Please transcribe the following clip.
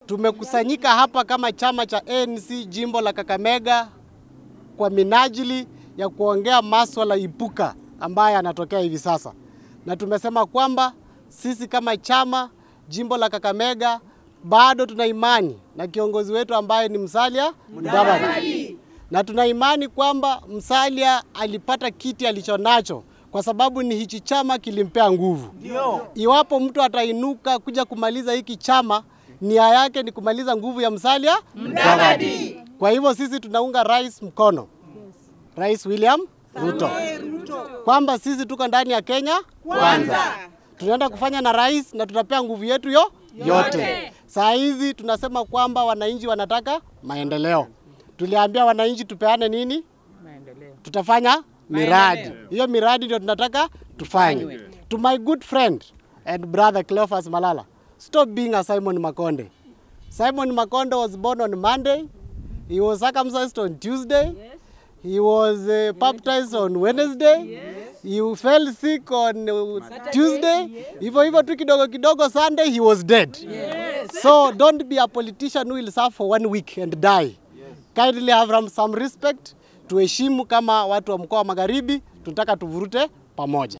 Tumekusanyika hapa kama chama cha ANC jimbo la Kakamega kwa minajili ya kuongea maswala ipuka ambayo yanatokea hivi sasa, na tumesema kwamba sisi kama chama jimbo la Kakamega bado tuna imani na kiongozi wetu ambaye ni Musalia Mudavadi, na tuna imani kwamba Musalia alipata kiti alichonacho kwa sababu ni hichi chama kilimpea nguvu. Iwapo mtu atainuka kuja kumaliza hiki chama, nia yake ni kumaliza nguvu ya Musalia Mudavadi. Kwa hivyo sisi tunaunga rais mkono, Rais William Ruto, kwamba sisi tuko ndani ya Kenya kwanza, tunaenda kufanya na rais na tutapea nguvu yetu yo yote. Saa hizi tunasema kwamba wananchi wanataka maendeleo. Tuliambia wananchi tupeane nini? Tutafanya miradi. Hiyo miradi ndio tunataka tufanye. To my good friend and brother Cleophas Malala, stop being a Simon Makonde. Simon Makonde was born on Monday. He was circumcised on Tuesday. He was uh, baptized on Wednesday. He fell sick on uh, Tuesday. Hivyo hivyo tu kidogo kidogo Sunday he was dead. So don't be a politician who will serve for one week and die. Kindly have some respect. Tuheshimu kama watu wa mkoa wa Magharibi, tunataka tuvurute pamoja.